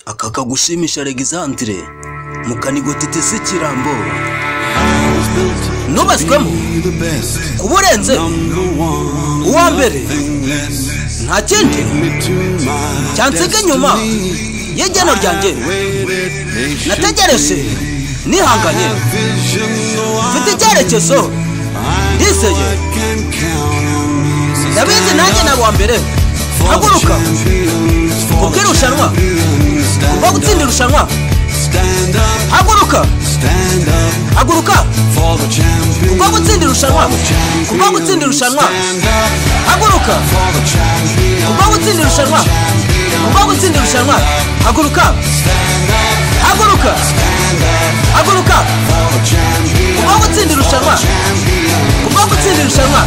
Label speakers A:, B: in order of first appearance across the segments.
A: aka kagushimisha Alexandre mu kanigo titese ikirambo nubaswemo kuba urenze uwa mbere nta kindi cyansiga inyuma y'igeno ryanjye nategereje nihanganye mfite icyerekezo ndizeye ndabizi nanjye na wa mbere haguruka kubwo irushanwa kuba gutsinda irushanwa haguruka haguruka kubwo gutsinda irushanwa kubwo gutsinda irushanwa haguruka kubwo gutsinda irushanwa kubwo gutsinda irushanwa haguruka haguruka haguruka kubwo gutsinda irushanwa kubwo gutsinda irushanwa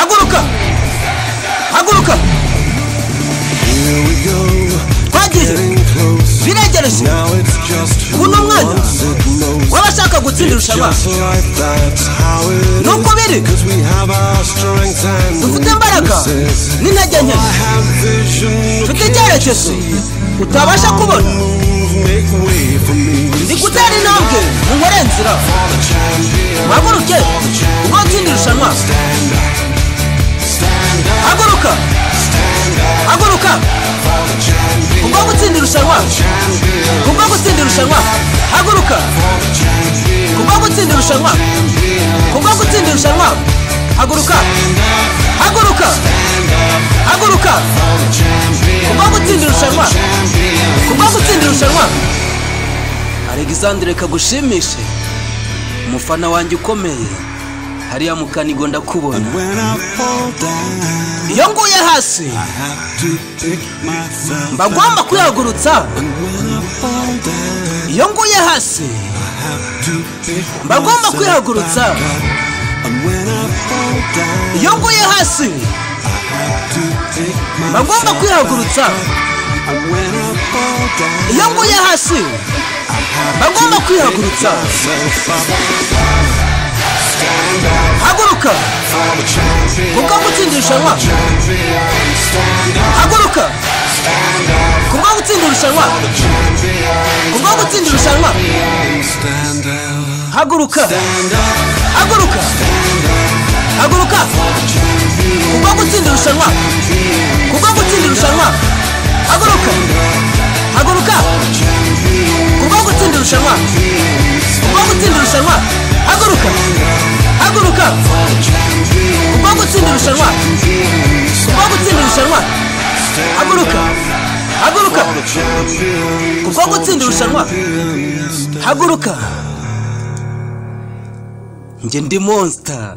A: haguruka haguruka twagize biregereje ubu ni umwanya w'abashaka gutsinda irushanwa nuko biri dufite imbaraga n'intege nke mfite icyerekezo utabasha kubona ndi gutera intambwe mu nkore nzira muhaguruke ubwo gutsinda irushanwa haguruka haguruka kubwo gutsinda irushanwa kubwo gutsinda irushanwa haguruka kubwo gutsinda irushanwa kubwo gutsinda irushanwa haguruka haguruka haguruka kubwo gutsinda irushanwa kubwo gutsinda irushanwa alexandre kagushimishe umufana wanjye ukomeye hariya mu kanigo ndakubona iyo nguye hasi mba ngomba kwihagurutsa iyo nguye hasi mba ngomba kwihagurutsa iyo nguye hasi mba ngomba kwihagurutsa iyo nguye hasi mba ngomba kwihagurutsa haguruka kubwo gutsinda irushanwa haguruka kubwo gutsinda irushanwa kubwo gutsinda irushanwa haguruka haguruka haguruka kubwo gutsinda irushanwa kubwo gutsinda irushanwa haguruka haguruka kubwo gutsinda irushanwa kubwo gutsinda irushanwa haguruka haguruka kubwo gutsinda irushanwa kubwo gutsinda irushanwa haguruka haguruka kubwo gutsinda irushanwa haguruka njye ndi monster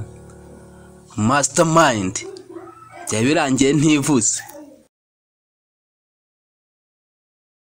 A: mastermind byaba birangiye ntivuze